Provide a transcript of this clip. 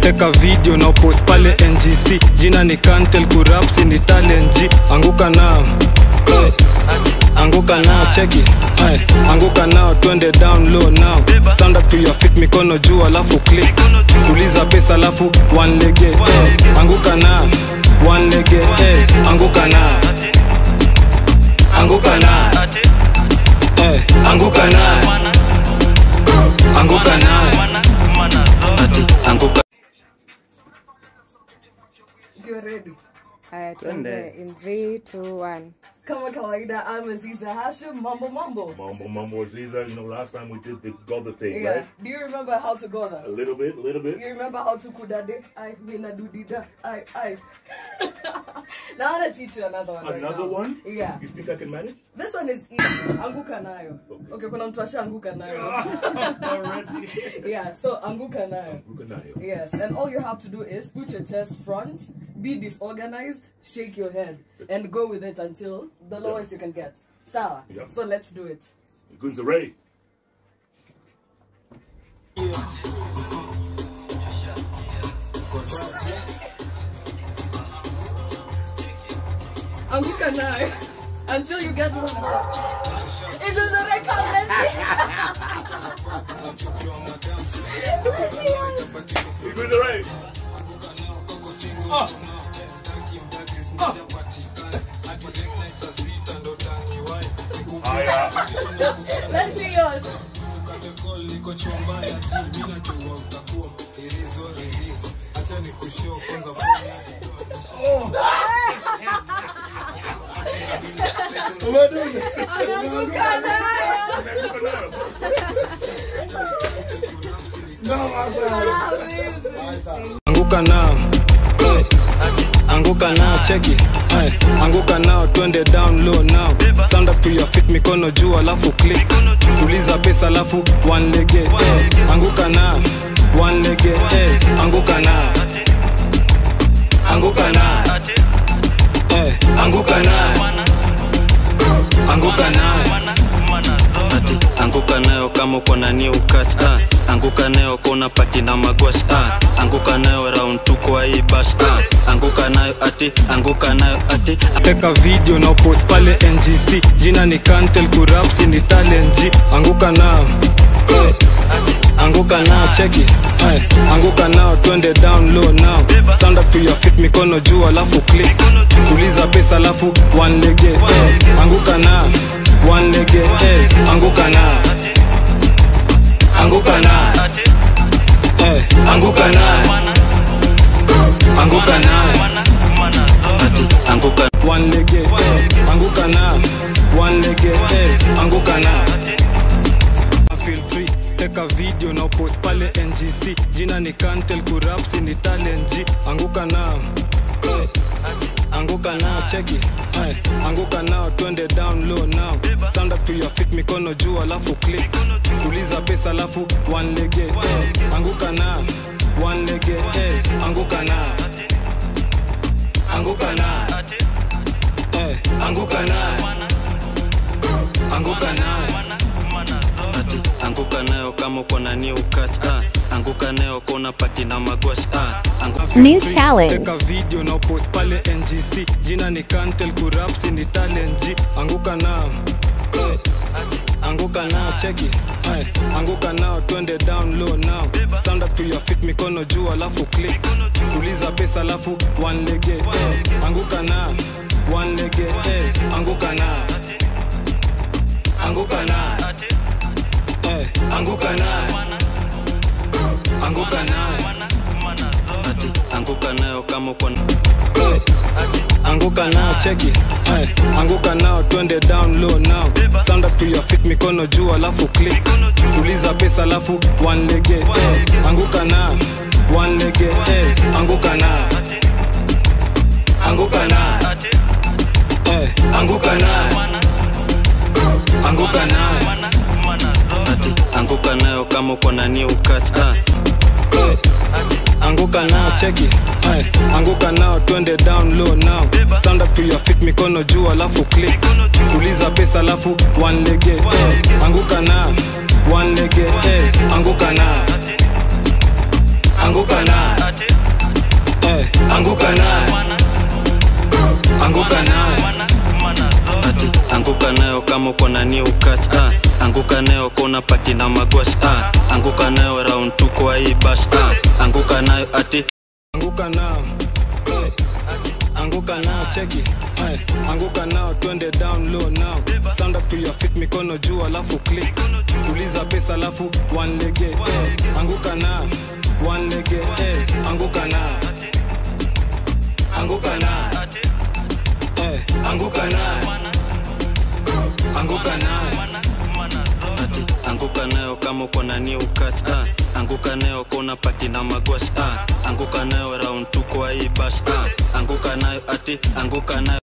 teka video na post pale ngc jina ni kantel kurapsi ni talenji anguka nao hey. anguka nao cheki hey. anguka nao twende down low now stand up to your feet mikono juu alafu click tuliza pesa alafu one lege hey. anguka nao one lege hey. anguka nao anguka nao hey. anguka nao anguka nao ati anguka Ukiwa ready. Haya, tuanze in 3 2 1 Kama kawaida, I'm Aziza Hashim. Mambo mambo. Mambo Mambo Aziza, you know, last time we did the Gotha thing, Yeah. right? Do you remember how to go A there? little bit, a little bit. You remember how to kudade? I mina dudida. I I. now I'm gonna teach you another one. right Another now. one? Yeah. You think I can manage? This one is easy. Anguka nayo. Okay, kuna mtu ashaanguka nayo. Already. yeah, so anguka nayo. Ukanayo. Yes, and all you have to do is put your chest front, be disorganized, shake your head, and go with it until the lowest you can get. Sawa. Yeah. So let's do it. Guns are ready. Anguka nayo until you get one. Inazoreka You guns are ready. Haya. Let's see yours. Ananguka nayo. anguka nao hey. anguka nao cheki hey. anguka nao twende down low now stand up to your feet mikono juu alafu click tuliza pesa alafu one lege hey. anguka nao one lege hey. anguka nao anguka nao hey. anguka nao anguka nao ati anguka nayo kama uko na new cut ah. anguka nayo kona pati na magwash ah. anguka nayo round tu kwa hii bash ah. anguka nayo ati anguka nayo ati teka video na post pale ngc jina ni kantel kurapsi ni talenji anguka nao hey. anguka nao cheki hey. anguka nao twende down low now stand up to your feet mikono juu alafu click tuliza pesa alafu one lege hey. anguka nao one lege hey. anguka nao anguka nao hey. anguka nao anguka nao ati anguka one lege eh, anguka na one lege eh, anguka na feel free teka video na post pale ngc jina ni kantel kurapsi ni talenji anguka na eh, anguka nao cheki eh, anguka nao twende down low now stand up to your feet mikono juu alafu click tuliza pesa alafu one lege eh, anguka nao one lege eh, anguka nao anguka nao Eh, anguka nayo anguka nayo ati anguka nayo kama uko na new cut ah. anguka nayo kona pati na magwash ah. anguka New Free, challenge. teka video na post pale ngc jina ni kantel kurapsi ni talenji anguka nao Eh, anguka nao cheki Hey, anguka nao twende down low now stand up to your feet mikono juu alafu click tuliza pesa alafu one lege hey. anguka nao one lege hey. anguka nao anguka nao hey. anguka nao anguka nao ati anguka nayo kama uko na anguka nao cheki hey. anguka nao twende down low now stand up to your feet mikono juu alafu click tuliza pesa alafu one lege hey. anguka nao one lege hey. anguka nao anguka nao hey. anguka nao anguka nao ati anguka nayo kama uko na new cut ah. anguka nao cheki hey. anguka nao twende down low now stand up to your feet mikono juu alafu click tuliza pesa alafu one lege hey. anguka nao one lege hey. anguka nao anguka nao anguka nayo anguka nayo ati anguka nayo kama uko na new catch ah. anguka nayo kona pati na magwash ah. anguka nayo round tu kwa hii bash ah. anguka nayo ati anguka nao hey. anguka nao cheki hey. anguka nao twende down low now stand up to your feet mikono juu alafu click tuliza pesa alafu one lege hey. anguka nao one lege hey. anguka nao anguka nao hey. anguka nao anguka nao ati anguka nayo kama uko na new catch ah. anguka nayo kona pati na magwash ah. anguka nayo round tu kwa hii bash ah. anguka nayo ati anguka nayo